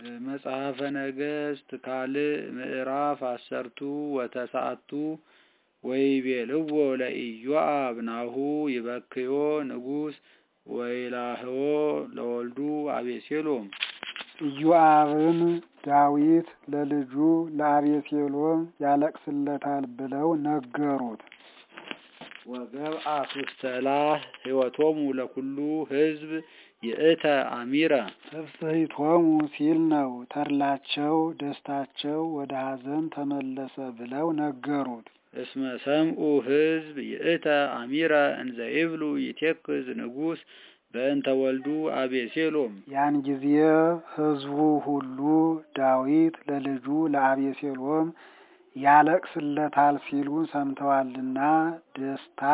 መጽሐፈ ነገሥት ካልዕ ምዕራፍ አሰርቱ ወተስዓቱ ወይቤልዎ ለኢዮአብ ናሁ ይበክዮ ንጉሥ ወይላህዮ ለወልዱ አቤሴሎም። ኢዮአብም ዳዊት ለልጁ ለአቤሴሎም ያለቅስለታል ብለው ነገሩት። ወገብአ ውስተላህ ሕይወቶሙ ለኩሉ ሕዝብ ይእተ አሚረ ትፍስሕቶሙ ሲል ነው። ተድላቸው ደስታቸው ወደ ሐዘን ተመለሰ ብለው ነገሩት። እስመ ሰምኡ ሕዝብ ይእተ አሚረ እንዘ ይብሉ ይቴክዝ ንጉሥ በእንተ ወልዱ አቤሴሎም። ያን ጊዜ ሕዝቡ ሁሉ ዳዊት ለልጁ ለአቤሴሎም ያለቅስለታል ሲሉ ሰምተዋልና ደስታ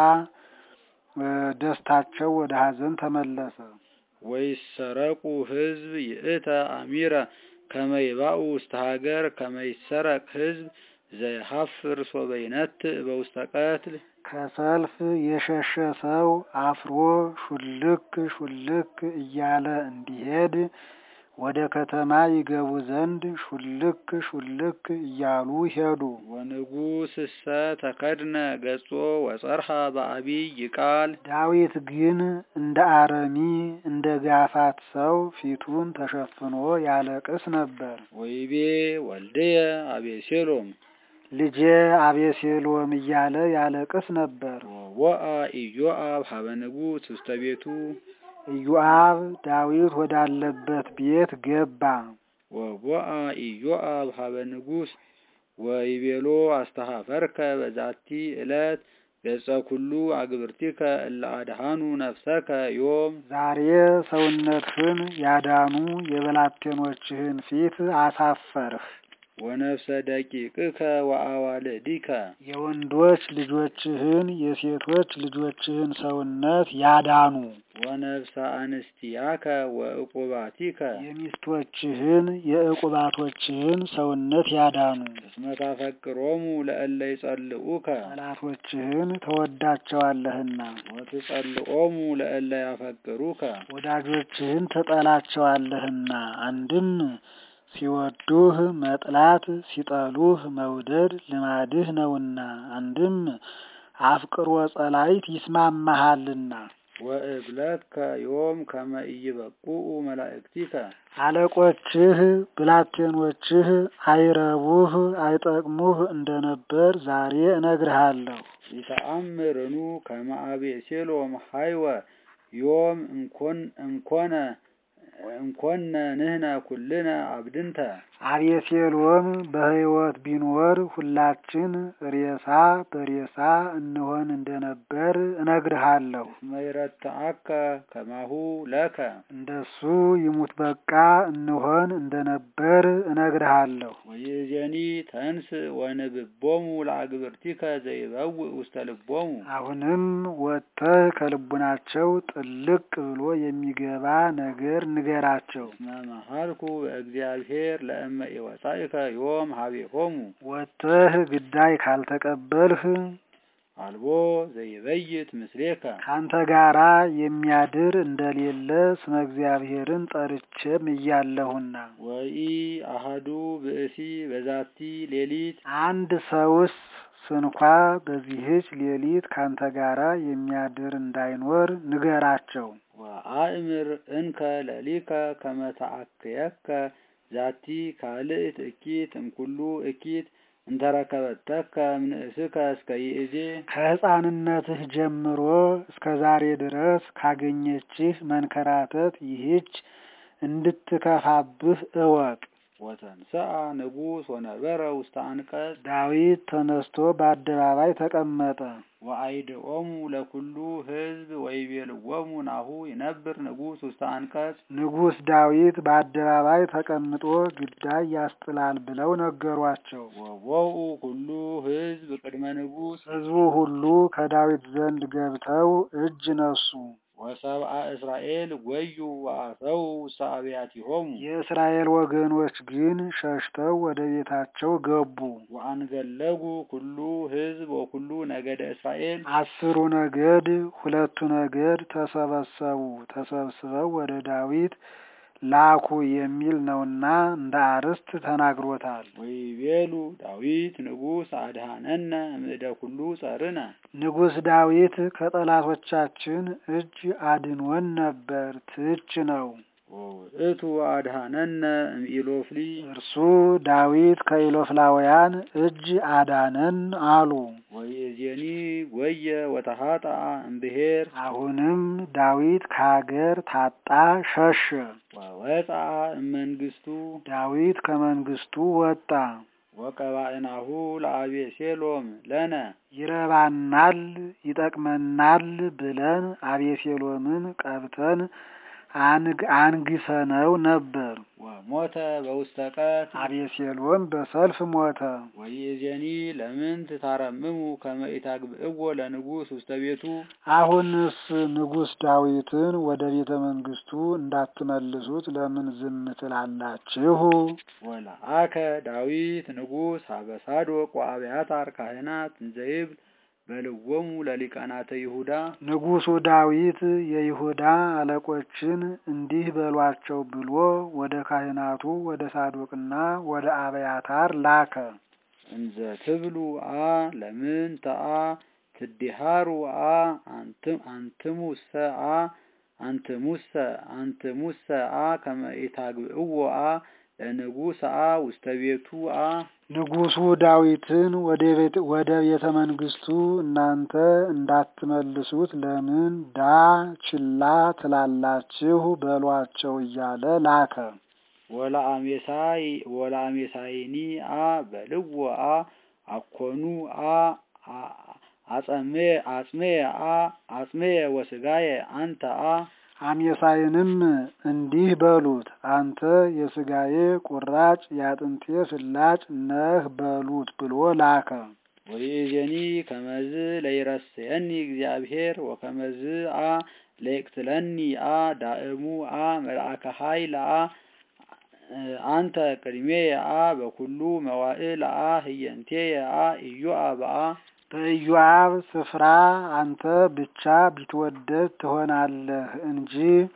ደስታቸው ወደ ሐዘን ተመለሰ። ወይሰረቁ ሕዝብ ይእተ አሚረ ከመ ይባኡ ውስተ ሀገር ከመ ይሰረቅ ሕዝብ ዘይሀፍር ሶበ ይነትዕ በውስተ ቀትል ከሰልፍ የሸሸ ሰው አፍሮ ሹልክ ሹልክ እያለ እንዲሄድ ወደ ከተማ ይገቡ ዘንድ ሹልክ ሹልክ እያሉ ሄዱ። ወንጉሥሰ ተከድነ ገጾ ወጸርሃ በአቢይ ቃል ዳዊት ግን እንደ አረሚ እንደ ጋፋት ሰው ፊቱን ተሸፍኖ ያለቅስ ነበር። ወይቤ ወልድየ አቤሴሎም ልጄ አቤሴሎም እያለ ያለቅስ ነበር። ወወአ ኢዮአብ ሀበ ንጉሥ ውስተ ቤቱ ኢዮአብ ዳዊት ወዳለበት ቤት ገባ። ወወአ ኢዮአብ ሀበ ንጉሥ ወይቤሎ አስተኀፈርከ በዛቲ ዕለት ገጸ ኩሉ አግብርቲከ እለ አድኃኑ ነፍሰከ ዮም ዛሬ ሰውነትህን ያዳኑ የበላቴኖችህን ፊት አሳፈርህ። ወነፍሰ ደቂቅከ ወአዋልዲከ የወንዶች ልጆችህን የሴቶች ልጆችህን ሰውነት ያዳኑ ወነፍሰ አንስቲያከ ወዕቁባቲከ የሚስቶችህን የዕቁባቶችህን ሰውነት ያዳኑ እስመ ታፈቅሮሙ ለእለ ይጸልኡከ ጠላቶችህን ተወዳቸዋለህና ወትጸልኦሙ ለእለ ያፈቅሩከ ወዳጆችህን ትጠላቸዋለህና አንድም ሲወዱህ መጥላት ሲጠሉህ መውደድ ልማድህ ነውና አንድም አፍቅሮ ጸላይት ይስማማሃልና ወእብለከ ዮም ከመ ኢይበቁኡ መላእክቲከ አለቆችህ ብላቴኖችህ አይረቡህ አይጠቅሙህ እንደነበር ዛሬ እነግርሃለሁ። ይተአምርኑ ከመ አቤሴሎም ሀይወ ዮም እንኮን እንኮነ እንኮነ ንህነ ኩልነ አብድንተ አቤሴሎም በሕይወት ቢኖር ሁላችን ሬሳ በሬሳ እንሆን እንደነበር እነግርሃለሁ። መይረትዐከ ከማሁ ለከ እንደሱ ይሙት በቃ እንሆን እንደነበር እነግርሃለሁ። ወይእዜኒ ተንስ ወንብቦሙ ለአግብርቲከ ዘይበውእ ውስተ ልቦሙ አሁንም ወጥተህ ከልቡናቸው ጥልቅ ብሎ የሚገባ ነገር ንገራቸው። እስመ መሃልኩ በእግዚአብሔር ለእመ ኢወጻእከ ዮም ሀቤሆሙ ወጥተህ ግዳይ ካልተቀበልህ አልቦ ዘይበይት ምስሌከ ካንተ ጋራ የሚያድር እንደሌለ ስመ እግዚአብሔርን ጠርቼም እያለሁና ወኢ አሃዱ ብእሲ በዛቲ ሌሊት አንድ ሰውስ ስንኳ በዚህች ሌሊት ካንተ ጋራ የሚያድር እንዳይኖር ንገራቸው። ወአእምር እንከ ለሊከ ከመ ተአክየከ ዛቲ ካልእት እኪት እምኩሉ እኪት እንተረከበተከ እምንእስከ እስከ ይእዜ ከሕፃንነትህ ጀምሮ እስከ ዛሬ ድረስ ካገኘችህ መንከራተት ይህች እንድትከፋብህ እወቅ። ወተንሰአ ንጉሥ ወነበረ ውስተ አንቀጽ ዳዊት ተነስቶ በአደባባይ ተቀመጠ። ወአይድኦሙ ለኩሉ ሕዝብ ወይቤልዎሙ ናሁ ይነብር ንጉሥ ውስተ አንቀጽ ንጉሥ ዳዊት በአደባባይ ተቀምጦ ግዳይ ያስጥላል ብለው ነገሯቸው። ወወኡ ኩሉ ሕዝብ ቅድመ ንጉሥ ሕዝቡ ሁሉ ከዳዊት ዘንድ ገብተው እጅ ነሱ። ወሰብአ እስራኤል ጐዩ ወአተው ውስተ አብያቲሆሙ የእስራኤል ወገኖች ግን ሸሽተው ወደ ቤታቸው ገቡ። ወአንገለጉ ኩሉ ሕዝብ ወኩሉ ነገደ እስራኤል አስሩ ነገድ ሁለቱ ነገድ ተሰበሰቡ። ተሰብስበው ወደ ዳዊት ላኩ የሚል ነውና እንደ አርስት ተናግሮታል። ወይቤሉ ዳዊት ንጉሥ አድኀነነ እምእደ ኩሉ ጸርነ ንጉሥ ዳዊት ከጠላቶቻችን እጅ አድኖን ነበር። ትች ነው። ወውእቱ አድኀነነ እምኢሎፍሊ እርሱ ዳዊት ከኢሎፍላውያን እጅ አዳነን አሉ። ወይእዜኒ ጐየ ወተሃጥአ እምብሔር አሁንም ዳዊት ከሀገር ታጣ ሸሸ። ወወፅአ እመንግሥቱ ዳዊት ከመንግስቱ ወጣ። ወቀባእናሁ ለአቤሴሎም ለነ ይረባናል፣ ይጠቅመናል ብለን አቤሴሎምን ቀብተን አንግ አንግሰነው ነበር። ወሞተ በውስተ ቀት አቤሴሎም በሰልፍ ሞተ። ወይእዜኒ ለምንት ታረምሙ ከመ ኢታግብእዎ ለንጉሥ ውስተ ቤቱ አሁንስ ንጉሥ ዳዊትን ወደ ቤተ መንግስቱ እንዳትመልሱት ለምን ዝም ትላላችሁ? ወለአከ ዳዊት ንጉሥ ሀበ ሳዶቅ ወአብያታር ካህናት እንዘይብል በልዎሙ ለሊቃናተ ይሁዳ ንጉሡ ዳዊት የይሁዳ አለቆችን እንዲህ በሏቸው ብሎ ወደ ካህናቱ ወደ ሳዶቅና ወደ አብያታር ላከ። እንዘ ትብሉ አ ለምንተ አ ትዲሃሩ አ አንትም አንትሙሰ አ አንትሙሰ አንትሙሰ አ ከመ ኢታግብእዎ አ ለንጉሥ አ ውስተ ቤቱ አ ንጉሡ ዳዊትን ወደ ቤተ ወደ ቤተ መንግስቱ እናንተ እንዳትመልሱት ለምን ዳ ችላ ትላላችሁ በሏቸው እያለ ላከ። ወለአሜሳይ ወለአሜሳይኒ አ በልዎ አ አኮኑ አ አ- አጸሜ አጽሜ አ አጽሜ ወስጋዬ አንተ አ አሜሳይንም እንዲህ በሉት አንተ የስጋዬ ቁራጭ የአጥንቴ ፍላጭ ነህ በሉት ብሎ ላከ። ወይእዜኒ ከመዝ ለይረስየኒ እግዚአብሔር ወከመዝ አ ለይቅትለኒ አ ዳእሙ አ መልአከ ኃይል አ አንተ ቅድሜየ አ በኩሉ መዋእል አ ህየንቴየ አ ኢዮአብ አ በኢዮአብ ስፍራ አንተ ብቻ ቢትወደድ ትሆናለህ እንጂ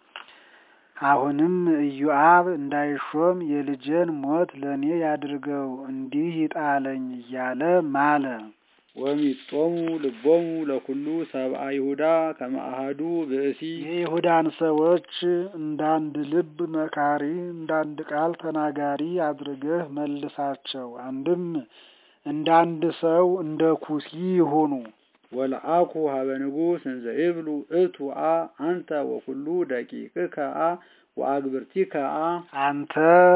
አሁንም ኢዮአብ እንዳይሾም የልጄን ሞት ለእኔ ያድርገው እንዲህ ይጣለኝ እያለ ማለ። ወሚጦሙ ልቦሙ ለኩሉ ሰብአ ይሁዳ ከመ አሐዱ ብእሲ የይሁዳን ሰዎች እንዳንድ ልብ መካሪ እንዳንድ ቃል ተናጋሪ አድርገህ መልሳቸው። አንድም እንዳንድ ሰው እንደ ኩሲ ይሁኑ። ወለአኩ ሀበ ንጉሥ እንዘ ይብሉ እቱ አ አንተ ወኩሉ ደቂቅከ አ ወአግብርቲከ አ አንተ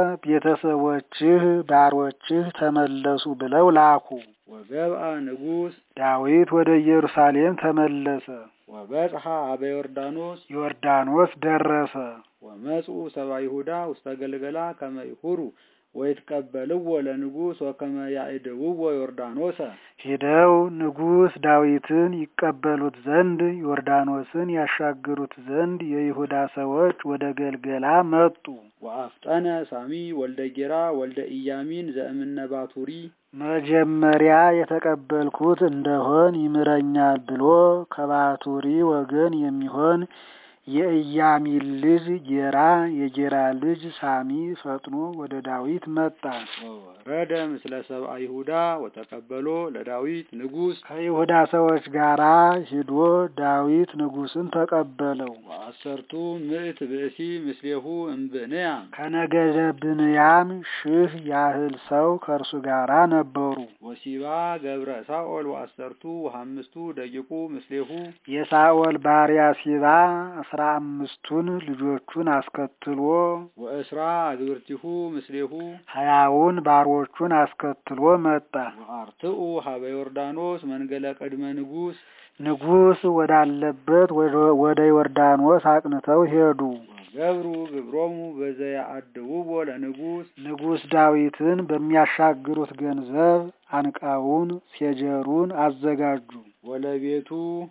ቤተሰቦችህ ባሮችህ ተመለሱ ብለው ላኩ። ወገብአ ንጉሥ ዳዊት ወደ ኢየሩሳሌም ተመለሰ። ወበጽሐ ሀበ ዮርዳኖስ ዮርዳኖስ ደረሰ። ወመጽኡ ሰብአ ይሁዳ ውስተ ገልገላ ከመ ይሁሩ ወይትቀበልዎ ለንጉሥ ወከመ ያዕድውዎ ዮርዳኖሰ ሂደው ንጉሥ ዳዊትን ይቀበሉት ዘንድ ዮርዳኖስን ያሻግሩት ዘንድ የይሁዳ ሰዎች ወደ ገልገላ መጡ። ወአፍጠነ ሳሚ ወልደ ጌራ ወልደ ኢያሚን ዘእምነ ባቱሪ መጀመሪያ የተቀበልኩት እንደሆን ይምረኛል ብሎ ከባቱሪ ወገን የሚሆን የኢያሚን ልጅ ጌራ የጌራ ልጅ ሳሚ ፈጥኖ ወደ ዳዊት መጣ። ወወረደ ምስለ ሰብአ ይሁዳ ወተቀበሎ ለዳዊት ንጉሥ ከይሁዳ ሰዎች ጋራ ሂዶ ዳዊት ንጉሥን ተቀበለው። ወአሰርቱ ምዕት ብእሲ ምስሌሁ እምብንያም ከነገደ ብንያም ሺህ ያህል ሰው ከእርሱ ጋራ ነበሩ። ወሲባ ገብረ ሳኦል ወአሰርቱ ወሐምስቱ ደቂቁ ምስሌሁ የሳኦል ባሪያ ሲባ አስራ አምስቱን ልጆቹን አስከትሎ ወእስራ አግብርቲሁ ምስሌሁ ሀያውን ባሮቹን አስከትሎ መጣ። ወአርትኡ ሀበ ዮርዳኖስ መንገለ ቅድመ ንጉሥ ንጉሥ ወዳለበት ወደ- ወደ ዮርዳኖስ አቅንተው ሄዱ። ወገብሩ ግብሮሙ በዘያአድውዎ ለንጉሥ ንጉሥ ዳዊትን በሚያሻግሩት ገንዘብ አንቃውን፣ ሴጀሩን አዘጋጁ። ወለቤቱ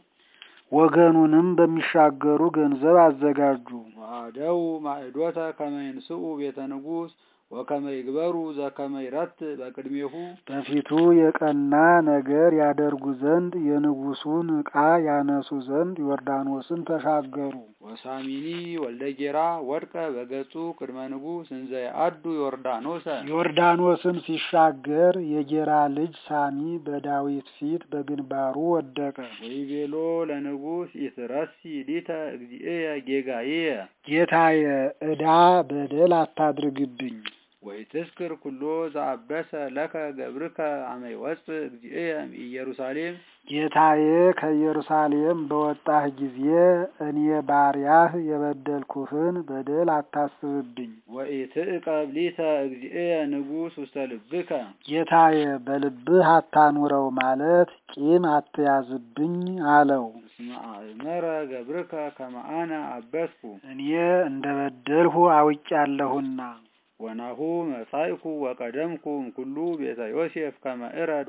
ወገኑንም በሚሻገሩ ገንዘብ አዘጋጁ። ወአደው ማዕዶተ ከመ ይንስኡ ቤተ ንጉሥ ወከመ ይግበሩ ዘከመ ይረትዕ በቅድሜሁ በፊቱ የቀና ነገር ያደርጉ ዘንድ የንጉሡን ዕቃ ያነሱ ዘንድ ዮርዳኖስን ተሻገሩ። ወሳሚኒ ወልደ ጌራ ወድቀ በገጹ ቅድመ ንጉሥ እንዘ የአዱ ዮርዳኖሰ ዮርዳኖስን ሲሻገር የጌራ ልጅ ሳሚ በዳዊት ፊት በግንባሩ ወደቀ። ወይቤሎ ለንጉሥ ኢትረሲ ሊተ እግዚእየ ጌጋዬየ ጌታዬ ዕዳ በደል አታድርግብኝ። ወይትዝክር ኩሎ ዘአበሰ ለከ ገብርከ አመ ይወፅእ እግዚእየ ኢየሩሳሌም ጌታዬ ከኢየሩሳሌም በወጣህ ጊዜ እኔ ባሪያህ የበደልኩህን በደል አታስብብኝ። ወኢትዕቀብ ሊተ እግዚእየ ንጉሥ ውስተ ልብከ ጌታዬ በልብህ አታኑረው ማለት ቂም አትያዝብኝ አለው። እስመ አእመረ ገብርከ ከመ አነ አበስኩ እኔ እንደ በደልሁ አውቄያለሁና። ወናሁ መጻእኩ ወቀደምኩ እምኩሉ ቤተ ዮሴፍ ከመ እረድ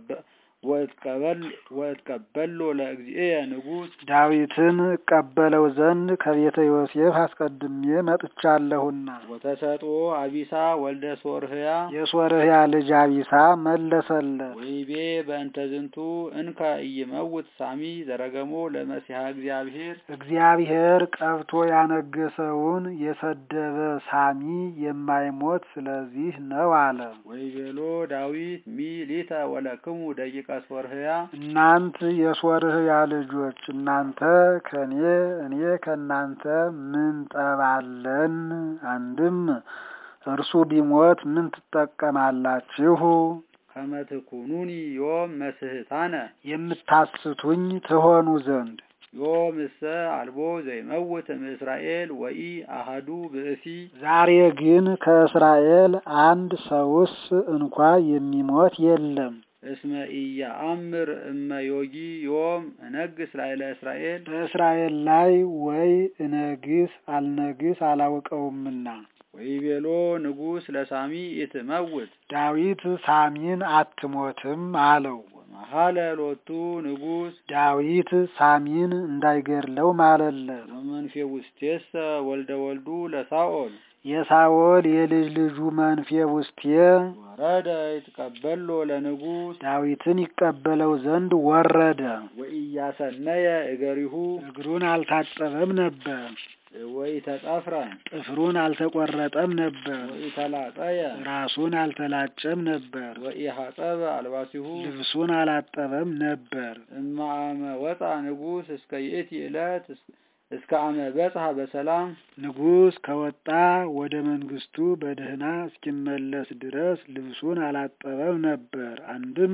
ወእትቀበሎ ለእግዚእየ ንጉሥ ዳዊትን እቀበለው ዘንድ ከቤተ ዮሴፍ አስቀድሜ መጥቻለሁና። ወተሰጥኦ አቢሳ ወልደ ሶርህያ የሶርህያ ልጅ አቢሳ መለሰለት። ወይቤ በእንተ ዝንቱ እንከ ኢይመውት ሳሚ ዘረገሞ ለመሲሐ እግዚአብሔር እግዚአብሔር ቀብቶ ያነገሰውን የሰደበ ሳሚ የማይሞት ስለዚህ ነው አለ። ወይቤሎ ዳዊት ሚ ሊተ ወለክሙ ደቂቀ ሶርህያ እናንት የሶርህያ ልጆች እናንተ ከኔ እኔ ከእናንተ ምን ጠባለን? አንድም እርሱ ቢሞት ምን ትጠቀማላችሁ? ከመ ትኩኑኒ ዮም መስህታነ የምታስቱኝ ትሆኑ ዘንድ ዮም እሰ አልቦ ዘይመውት እምእስራኤል ወኢ አሃዱ ብእሲ ዛሬ ግን ከእስራኤል አንድ ሰውስ እንኳ የሚሞት የለም። እስመ ኢያአምር እመ ዮጊ ዮም እነግስ ላዕለ እስራኤል በእስራኤል ላይ ወይ እነግስ አልነግስ አላውቀውምና። ወይቤሎ ንጉሥ ለሳሚ ኢትመውት ዳዊት ሳሚን አትሞትም አለው። ወመሐለ ሎቱ ንጉሥ ዳዊት ሳሚን እንዳይገድለው ማለለት። ወመንፌ ውስቴሰ ወልደ ወልዱ ለሳኦል የሳኦል የልጅ ልጁ መንፌ ውስቴ ወረደ ይትቀበሎ ለንጉሥ ዳዊትን ይቀበለው ዘንድ ወረደ። ወኢያሰነየ እገሪሁ እግሩን አልታጠበም ነበር፣ ወኢተጸፍረ ጥፍሩን አልተቆረጠም ነበር፣ ወኢተላጠየ ራሱን አልተላጨም ነበር፣ ወኢሐጸበ አልባሲሁ ልብሱን አላጠበም ነበር። እመ አመ ወፃ ንጉሥ እስከ ይእቲ ዕለት እስከ አመ በጽሐ በሰላም ንጉሥ ከወጣ ወደ መንግስቱ በደህና እስኪመለስ ድረስ ልብሱን አላጠበም ነበር። አንድም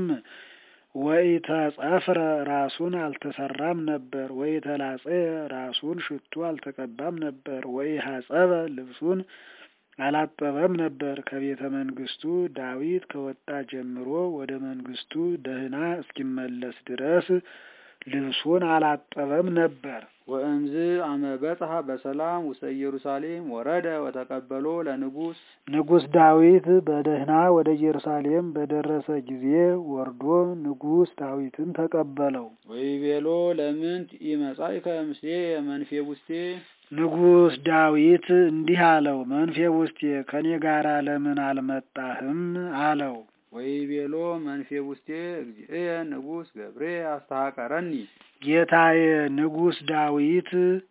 ወኢተጸፍረ ራሱን አልተሰራም ነበር፣ ወኢተላጸየ ራሱን ሽቱ አልተቀባም ነበር፣ ወኢሐጸበ ልብሱን አላጠበም ነበር። ከቤተ መንግስቱ ዳዊት ከወጣ ጀምሮ ወደ መንግስቱ ደህና እስኪመለስ ድረስ ልብሱን አላጠበም ነበር። ወእምዝ አመ በጽሐ በሰላም ውስተ ኢየሩሳሌም ወረደ ወተቀበሎ ለንጉሥ ንጉሥ ዳዊት በደህና ወደ ኢየሩሳሌም በደረሰ ጊዜ ወርዶ ንጉሥ ዳዊትን ተቀበለው። ወይቤሎ ለምንት ኢመጻእከ ምስሌየ መንፌ ውስቴ ንጉሥ ዳዊት እንዲህ አለው፣ መንፌ ውስቴ ከኔ ጋር ለምን አልመጣህም? አለው። ወይቤሎ መንፌ ውስቴ እግዚእየ ንጉሥ ገብሬ አስተሐቀረኒ ጌታዬ ንጉሥ ዳዊት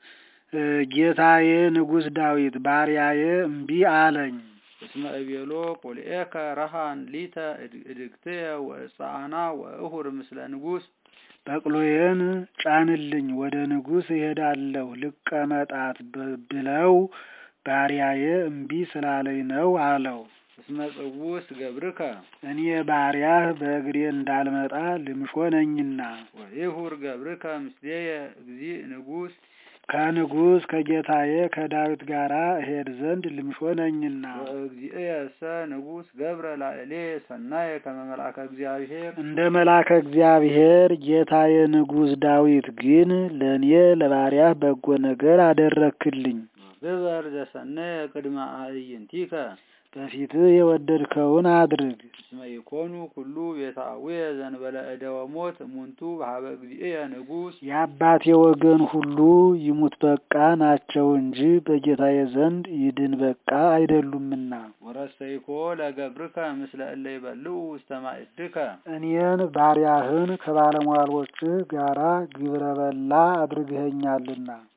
ጌታዬ ንጉሥ ዳዊት ባሪያዬ እምቢ አለኝ። እስመ እቤሎ ቁልኤከ ረሃን ሊተ እድግትየ ወእጻአና ወእሁር ምስለ ንጉሥ በቅሎዬን ጫንልኝ ወደ ንጉሥ እሄዳለሁ ልቀመጣት ብለው ባሪያዬ እምቢ ስላለኝ ነው አለው። እስመ ጽውስ ገብርከ እኔ ባሪያህ በእግሬ እንዳልመጣ ልምሾ ነኝና ወይሁር ገብርከ ምስሌየ እግዚእ ንጉሥ ከንጉሥ ከጌታዬ ከዳዊት ጋር እሄድ ዘንድ ልምሾ ነኝና ወእግዚእየሰ ንጉሥ ገብረ ላዕሌ ሰናየ ከመ መልአከ እግዚአብሔር እንደ መልአከ እግዚአብሔር ጌታዬ ንጉሥ ዳዊት ግን ለእኔ ለባሪያህ በጎ ነገር አደረክልኝ። ግበር ዘሰነየ ቅድመ አዕይንቲከ በፊትህ የወደድከውን አድርግ። እስመ ኢኮኑ ኩሉ ቤተ አቡየ ዘንበለ እደወ ሞት እሙንቱ በሀበ እግዚእየ ንጉሥ የአባቴ ወገን ሁሉ ይሙት በቃ ናቸው እንጂ በጌታዬ ዘንድ ይድን በቃ አይደሉምና። ወረሰይኮ ለገብርከ ምስለ እለ ይበልዑ ውስተ ማዕድከ እኔን ባሪያህን ከባለሟሎችህ ጋራ ግብረ በላ አድርገኸኛልና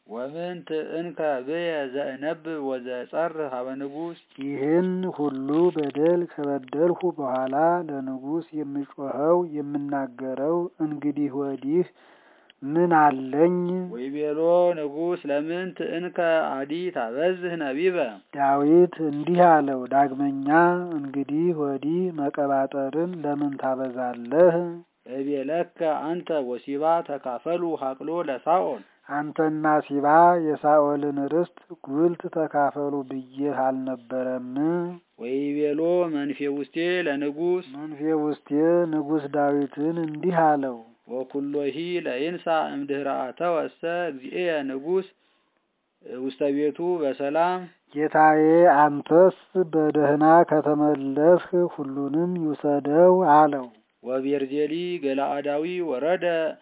ወምንት እንከ ብየ ዘእነብብ ወዘጸርህ ሀበ ንጉሥ ይህን ሁሉ በደል ከበደልሁ በኋላ ለንጉሥ የምጮኸው የምናገረው እንግዲህ ወዲህ ምን አለኝ? ወይቤሎ ንጉሥ ለምንት እንከ አዲ ታበዝህ ነቢበ ዳዊት እንዲህ አለው፣ ዳግመኛ እንግዲህ ወዲህ መቀባጠርን ለምን ታበዛለህ? እቤለከ አንተ ወሲባ ተካፈሉ ሀቅሎ ለሳኦል አንተና ሲባ የሳኦልን ርስት ጉልት ተካፈሉ ብዬህ አልነበረም? ወይቤሎ መንፌ ውስቴ ለንጉሥ መንፌ ውስጤ ንጉሥ ዳዊትን እንዲህ አለው፣ ወኩሎሂ ለይንሳ እምድህረ አተወሰ እግዚእየ ንጉሥ ውስተ ቤቱ በሰላም ጌታዬ አንተስ በደህና ከተመለስህ ሁሉንም ይውሰደው አለው። ወቤርዜሊ ገላአዳዊ ወረደ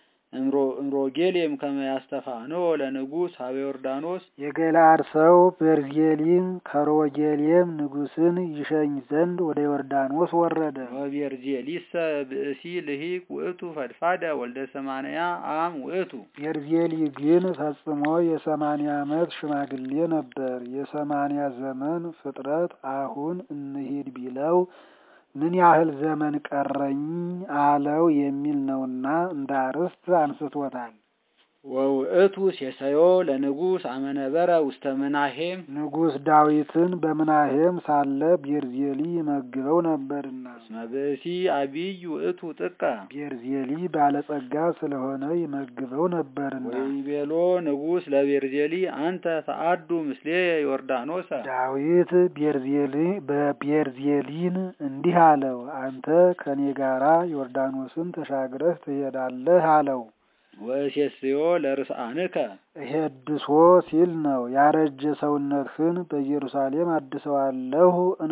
እምሮጌሌም ከመ ያስተፋኖ ለንጉሥ ሀበ ዮርዳኖስ የገለአድ ሰው ቤርዜሊም ከሮጌሌም ንጉሥን ይሸኝ ዘንድ ወደ ዮርዳኖስ ወረደ። ወቤርዜሊሰ ብእሲ ልሂቅ ውእቱ ፈድፋደ ወልደ ሰማንያ አም ውእቱ ቤርዜሊ ግን ፈጽሞ የሰማንያ ዓመት ሽማግሌ ነበር። የሰማንያ ዘመን ፍጥረት አሁን እንሂድ ቢለው ምን ያህል ዘመን ቀረኝ አለው የሚል ነውና እንደ አርዕስት አንስቶታል። ወውእቱ ሴሰዮ ለንጉሥ አመነበረ ውስተ ምናሄም ንጉሥ ዳዊትን በምናሄም ሳለ ቤርዜሊ ይመግበው ነበርና እስመ ብእሲ አቢይ ውእቱ ጥቀ ቤርዜሊ ባለጸጋ ስለሆነ ይመግበው ነበርና ወይቤሎ ንጉሥ ለቤርዜሊ አንተ ተአዱ ምስሌ ዮርዳኖሰ ዳዊት ቤርዜሊ በቤርዜሊን እንዲህ አለው፣ አንተ ከኔ ጋራ ዮርዳኖስን ተሻግረህ ትሄዳለህ አለው። ወእሴስዮ ለርስአንከ እሄድሶ ሲል ነው። ያረጀ ሰውነትህን በኢየሩሳሌም አድሰዋለሁ፣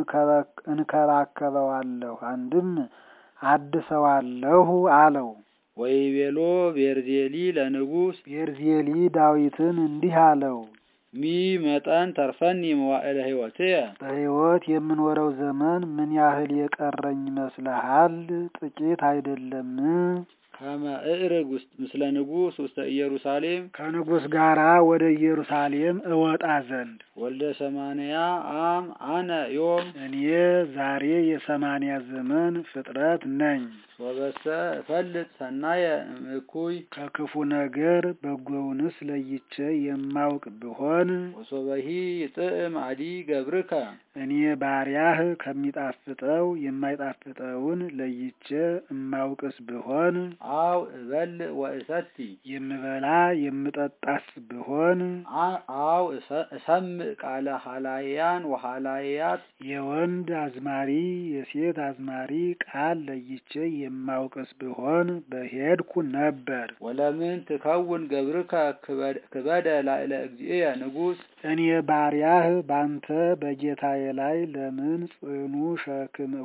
እንከባከበዋለሁ፣ አንድም አድሰዋለሁ አለው። ወይቤሎ ቤርዜሊ ለንጉሥ ቤርዜሊ ዳዊትን እንዲህ አለው፣ ሚ መጠን ተርፈኒ መዋዕለ ሕይወትየ በሕይወት የምኖረው ዘመን ምን ያህል የቀረኝ ይመስልሃል? ጥቂት አይደለም። ከመ እዕርግ ውስጥ ምስለ ንጉሥ ውስተ ኢየሩሳሌም ከንጉሥ ጋራ ወደ ኢየሩሳሌም እወጣ ዘንድ ወልደ ሰማንያ አም አነ ዮም እኔ ዛሬ የሰማንያ ዘመን ፍጥረት ነኝ። ወበሰ እፈልጥ ሰናየ እኩይ ከክፉ ነገር በጎውንስ ለይቼ የማውቅ ብሆን ወሶበሂ ጥዕም አዲ ገብርከ እኔ ባሪያህ ከሚጣፍጠው የማይጣፍጠውን ለይቼ እማውቅስ ብሆን አው እበልዕ ወእሰቲ የምበላ የምጠጣስ ብሆን አው እሰምዕ ቃለ ሀላያን ወሀላያት የወንድ አዝማሪ የሴት አዝማሪ ቃል ለይቼ የማውቅስ ብሆን በሄድኩ ነበር። ወለምን ትከውን ገብርከ ክበደ ላዕለ እግዚእየ ንጉሥ እኔ ባሪያህ ባንተ በጌታዬ ላይ ለምን ጽኑ ሸክም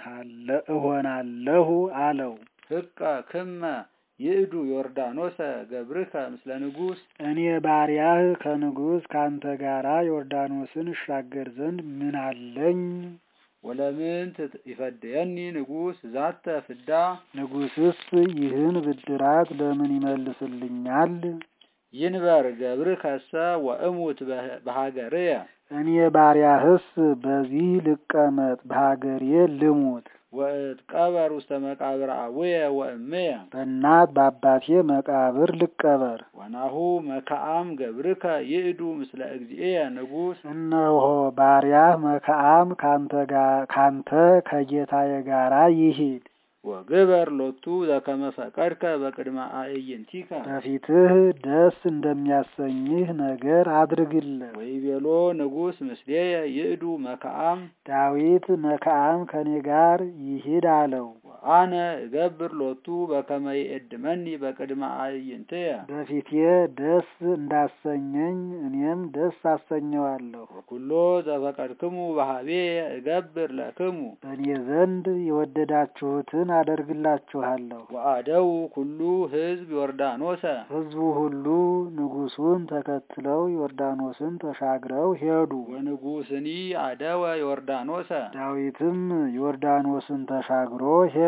እሆናለሁ አለው። ህቀ ክመ ይእዱ ዮርዳኖሰ ገብርከ ምስለ ንጉሥ እኔ ባሪያህ ከንጉሥ ካንተ ጋራ ዮርዳኖስን እሻገር ዘንድ ምን አለኝ? ወለምን ይፈድየኒ ንጉሥ ዛተ ፍዳ ንጉሥስ ይህን ብድራት ለምን ይመልስልኛል? ይንበር ገብርከሰ ወእሙት በሀገርየ እኔ ባሪያህስ በዚህ ልቀመጥ በሀገሬ ልሙት። ወእትቀበር ውስተ መቃብር አቡየ ወእምየ በእናት በአባቴ መቃብር ልቀበር። ወናሁ መካአም ገብርከ ይእዱ ምስለ እግዚእየ ንጉሥ እነሆ ባሪያህ መካአም ካንተ ከጌታዬ ጋራ ይሂድ። ወግበር ሎቱ ዘከመ ፈቀድከ በቅድመ አዕይንቲከ በፊትህ ደስ እንደሚያሰኝህ ነገር አድርግለት። ወይቤሎ ንጉሥ ምስሌየ ይእዱ መካአም ዳዊት መካአም ከኔ ጋር ይሂድ አለው። አነ እገብር ሎቱ በከመ ይእድመኒ በቅድመ አዕይንትየ በፊቴ ደስ እንዳሰኘኝ እኔም ደስ አሰኘዋለሁ። ወኩሎ ዘፈቀድክሙ በሀቤየ እገብር ለክሙ በእኔ ዘንድ የወደዳችሁትን አደርግላችኋለሁ። ወአደው ኩሉ ሕዝብ ዮርዳኖሰ ሕዝቡ ሁሉ ንጉሡን ተከትለው ዮርዳኖስን ተሻግረው ሄዱ። ወንጉሥኒ አደወ ዮርዳኖሰ ዳዊትም ዮርዳኖስን ተሻግሮ ሄደ።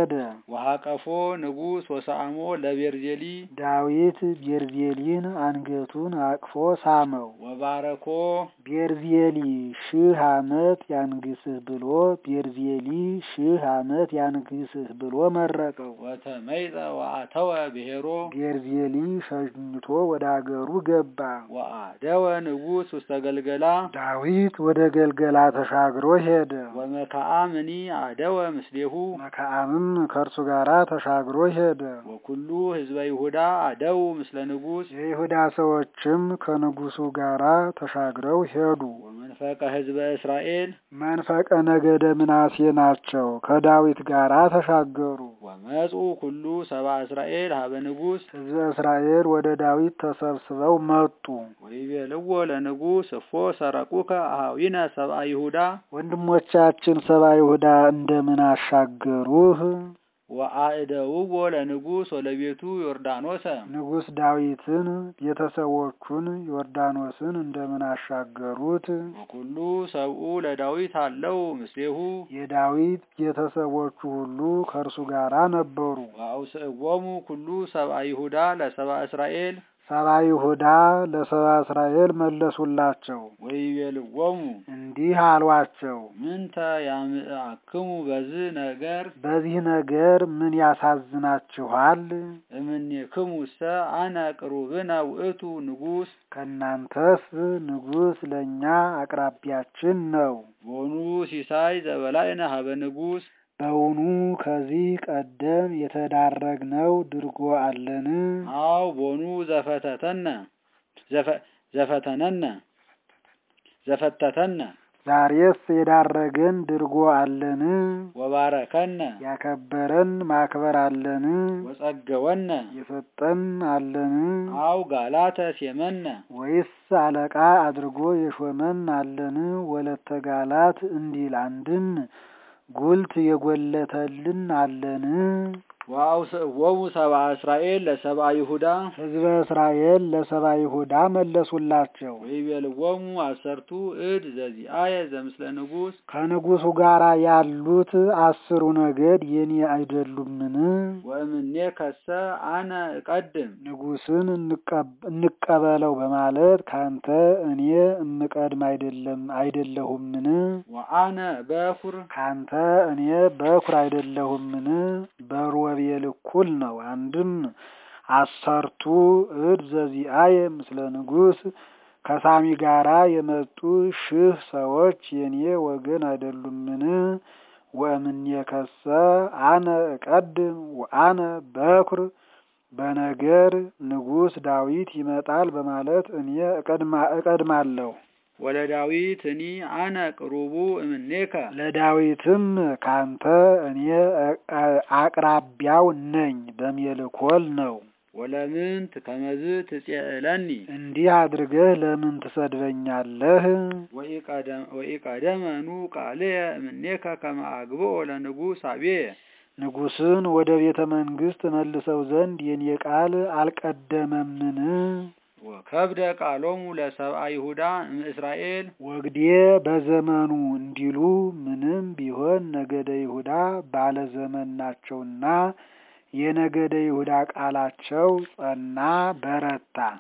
ሄደ። ወሃቀፎ ንጉሥ ወሰአሞ ለቤርዜሊ ዳዊት ቤርዜሊን አንገቱን አቅፎ ሳመው። ወባረኮ ቤርዜሊ ሺህ ዓመት ያንግስህ ብሎ ቤርዜሊ ሺህ ዓመት ያንግስህ ብሎ መረቀው። ወተመይጠ ወአተወ ብሔሮ ቤርዜሊ ሸኝቶ ወደ አገሩ ገባ። ወአደወ ንጉሥ ውስተ ገልገላ ዳዊት ወደ ገልገላ ተሻግሮ ሄደ። ወመካአምኒ አደወ ምስሌሁ መካአምም ከእርሱ ጋራ ተሻግሮ ሄደ። ወኩሉ ህዝበ ይሁዳ አደው ምስለ ንጉሥ የይሁዳ ሰዎችም ከንጉሱ ጋራ ተሻግረው ሄዱ። ወመንፈቀ ህዝበ እስራኤል መንፈቀ ነገደ ምናሴ ናቸው። ከዳዊት ጋራ ተሻገሩ። ወመጹ ኩሉ ሰባ እስራኤል ሀበ ንጉሥ ሕዝበ እስራኤል ወደ ዳዊት ተሰብስበው መጡ። ወይቤልዎ ለንጉሥ እፎ ሰረቁከ አኀዊነ ሰብአ ይሁዳ ወንድሞቻችን ሰባ ይሁዳ እንደምን አሻገሩህ? ወአእደውዎ ለንጉሥ ወለቤቱ ዮርዳኖሰ ንጉሥ ዳዊትን ቤተሰቦቹን ዮርዳኖስን እንደምን አሻገሩት? ወኩሉ ሰብኡ ለዳዊት አለው ምስሌሁ የዳዊት ቤተሰቦቹ ሁሉ ከእርሱ ጋራ ነበሩ። ወአውስእዎሙ ኩሉ ሰብአ ይሁዳ ለሰብአ እስራኤል ሰባ ይሁዳ ለሰባ እስራኤል መለሱላቸው፣ ወይቤልዎሙ እንዲህ አሏቸው። ምንተ ያምአክሙ በዝህ ነገር በዚህ ነገር ምን ያሳዝናችኋል? እምኔክሙሰ አነ ቅሩብነ ውእቱ ንጉሥ ከእናንተስ ንጉሥ ለእኛ አቅራቢያችን ነው። ቦኑ ሲሳይ ዘበላይነ ሀበ ንጉሥ በውኑ ከዚህ ቀደም የተዳረግነው ድርጎ አለን? አው ቦኑ ዘፈተተነ ዘፈ- ዘፈተነነ ዘፈተተነ ዛሬስ የዳረገን ድርጎ አለን? ወባረከነ ያከበረን ማክበር አለን? ወጸገወነ የሰጠን አለን? አው ጋላተ ሴመነ ወይስ አለቃ አድርጎ የሾመን አለን? ወለተ ጋላት እንዲል አንድም ጉልት የጎለተልን አለን? ወአውስእዎሙ ሰብአ እስራኤል ለሰብአ ይሁዳ ሕዝበ እስራኤል ለሰባ ይሁዳ መለሱላቸው። ወይቤልዎሙ አሰርቱ እድ ዘዚአየ ዘምስለ ንጉሥ ከንጉሱ ጋር ያሉት አስሩ ነገድ የኔ አይደሉምን? ወእምኔ ከሰ አነ እቀድም ንጉስን እንቀብ- እንቀበለው በማለት ካንተ እኔ እምቀድም አይደለም አይደለሁምን? ወአነ በኩር ካንተ እኔ በኩር አይደለሁምን? በሮቤል እኩል ነው። አንድም አሰርቱ እድ ዘዚአየ ምስለ ንጉሥ ከሳሚ ጋራ የመጡ ሺህ ሰዎች የኔ ወገን አይደሉምን? ወእምኔ ከሰ አነ እቀድም ወአነ በኩር በነገር ንጉሥ ዳዊት ይመጣል በማለት እኔ እቀድማ- እቀድማለሁ። ወለዳዊት እኒ አነ ቅሩቡ እምኔከ ለዳዊትም ካንተ እኔ አ- አቅራቢያው ነኝ በሜልኮል ነው። ወለምንት ከመዝ ትጼእለኒ እንዲህ አድርገህ ለምን ትሰድበኛለህ? ወኢቀደም- ወኢቀደመኑ ቃልየ እምኔከ ከመ አግብኦ ለንጉሥ አብየ ንጉሥን ወደ ቤተ መንግሥት መልሰው ዘንድ የኔ ቃል አልቀደመምን? ወከብደ ቃሎሙ ለሰብአ ይሁዳ እምእስራኤል ወግዴ በዘመኑ እንዲሉ ምንም ቢሆን ነገደ ይሁዳ ባለ ዘመን ናቸውና የነገደ ይሁዳ ቃላቸው ጸና በረታ።